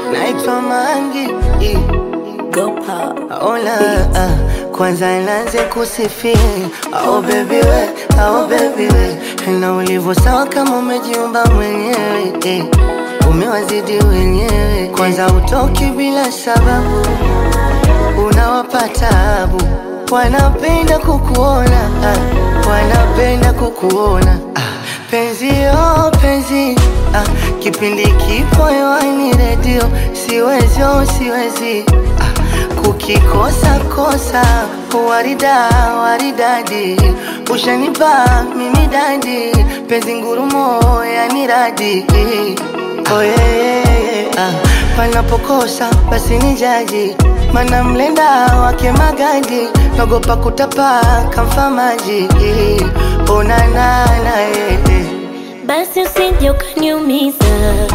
naitwa Mangi Go pop. Ola, ah, kwanza nianze kusifia oh baby we, oh baby we na ulivyo sawa kama umejiumba mwenyewe eh. Umewazidi wenyewe, kwanza utoki bila sababu, unawapa tabu, wanapenda kukuona ah, wanapenda kukuona ah, penzi oh penzi ah, kipindi kipo hewani redio, siwezi oh siwezi ah, kukikosa kosa warida waridadi ushanipa mimi dadi penzi ngurumo yani radi oh, yeah, yeah, yeah. Ah, panapokosa basi ni jaji mana mlenda wake magadi nagopa kutapa kamfa maji onanana yeah, yeah. Basi usije ukaniumiza,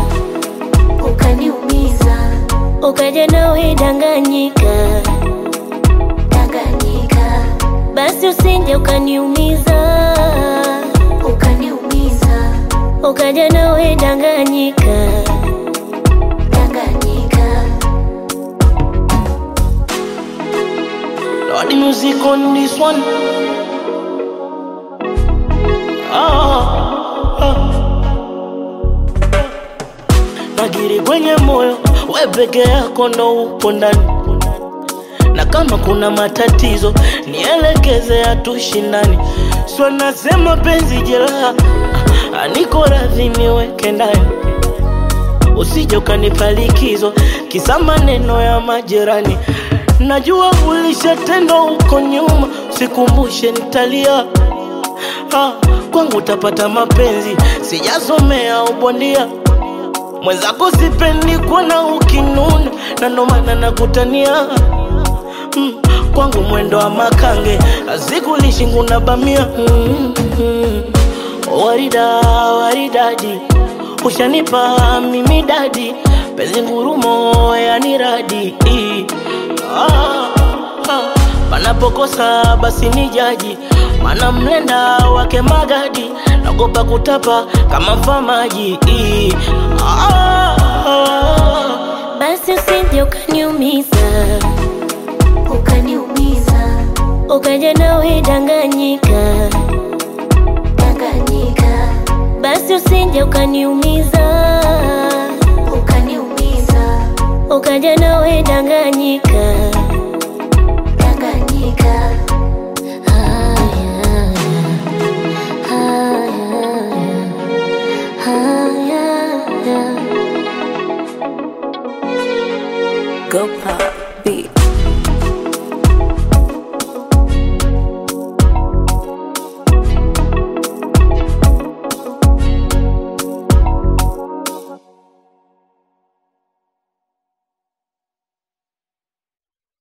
ukaniumiza ukaja nawe danganyika, danganyika basi usije ukaniumiza, ukaniumiza ukaja nawe danganyika. danganyika Lord, the music on this one. Ah, ah. Nagiri kwenye moyo, we peke yako ndo upo ndani, na kama kuna matatizo nielekeze, hatushindani. So nasema penzi jeraha, ah, niko radhi niweke ndani, usije ukanipa likizo kisa maneno ya majirani. Najua ulishatendwa huko nyuma, sikumbushe nitalia. Ah, kwangu utapata mapenzi, sijasomea ubondia. Mwenzako sipendi kuona ukinuna, na ndo maana nakutania. Mm, kwangu mwendo wa makange, azikulishi nguna bamia. Mm, mm. Warida waridadi, ushanipa mimi dadi, penzi ngurumo yani radi. Ah, ah. Panapokosa basi ni jaji, mana mlenda wake magadi, nagopa kutapa kama mfamaji. Ah, ah. Basi usije ukaniumiza, ukaniumiza ukaja nawe danganyika, danganyika basi usije ukaniumiza, ukaniumiza ukaja nawe danganyika. danganyika Haya, haya, haya. Go pop.